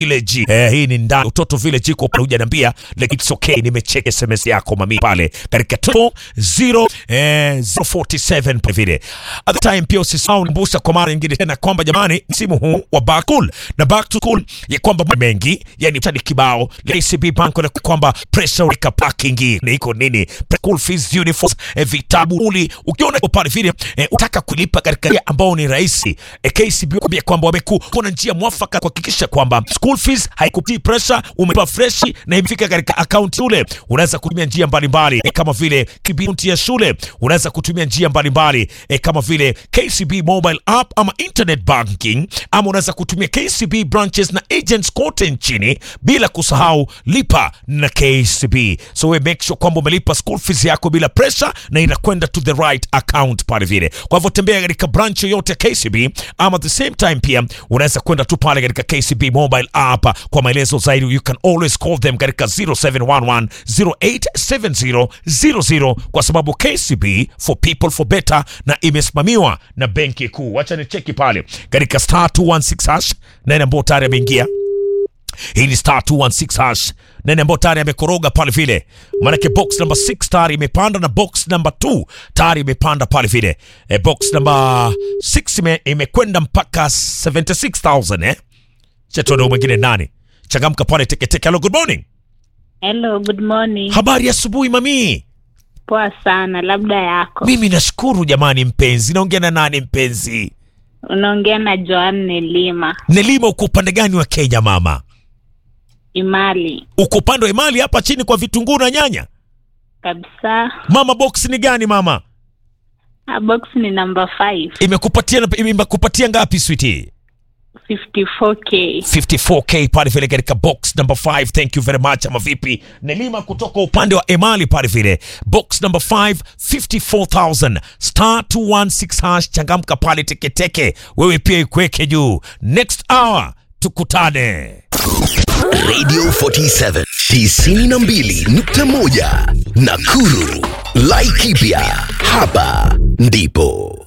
Village. Eh, hii ni ndani Utoto Village iko pale hujaniambia, like it's okay. Nimecheka SMS yako mami pale katika 0 eh 047 pale vile. At the time pia usisahau kumbusha kwa mara nyingine tena kwamba jamani, msimu huu wa back to school na back to school ya kwamba mengi yani tani kibao KCB Bank na kwamba pressure weka parking ni iko nini school fees uniforms eh, vitabu uli ukiona iko pale vile eh, utaka kulipa katika njia ambao ni rahisi eh, KCB kwambia kwamba wameku kuna njia mwafaka kuhakikisha kwamba school fees haikutii pressure, umelipa fresh na imefika katika account ule. Unaweza kutumia njia mbalimbali eh, kama vile kibinti ya shule, unaweza kutumia njia mbalimbali eh, kama vile KCB mobile app ama internet banking, ama unaweza kutumia KCB branches na agents kote nchini, bila kusahau lipa na KCB. So we make sure kwamba umelipa school fees yako bila pressure na inakwenda to the right account pale vile. Kwa hivyo tembea katika branch yoyote ya KCB, ama at the same time pia unaweza kwenda tu pale katika KCB mobile app kwa maelezo zaidi. You can always call them katika 0711 087000 kwa sababu KCB for people for better na imesimamiwa na benki kuu. Wacha ni cheki pale katika star 216 hash nani ambao tayari ameingia hii ni star 216 hash nani ambao tayari amekoroga pale vile, maanake box number 6 tayari imepanda na box number 2 tayari imepanda pale vile. E, box number 6 ime, imekwenda mpaka 76000 eh. Chetona mwingine nani changamka pale teketeke. Hello, good morning. Hello, good morning. Habari ya asubuhi mami. Poa sana, labda yako. Mimi nashukuru jamani. Mpenzi, naongea na nani mpenzi? Unaongea na Joanne Lima Nelima, uko upande gani wa Kenya mama? Imali Uko upande wa Imali hapa chini kwa vitunguu na nyanya kabisa. mama. Box ni gani mama? Ah, box ni number 5 Imekupatia imekupatia ngapi sweetie? 54k. 54k pale vile katika box number 5. Thank you very much. Ama vipi Nelima kutoka upande wa Emali pale vile box number 5 54000 star 216 hash. Changamka pale teketeke, wewe pia ikweke juu. Next hour tukutane. Radio 47 92.1 Nakuru. Laikipia hapa ndipo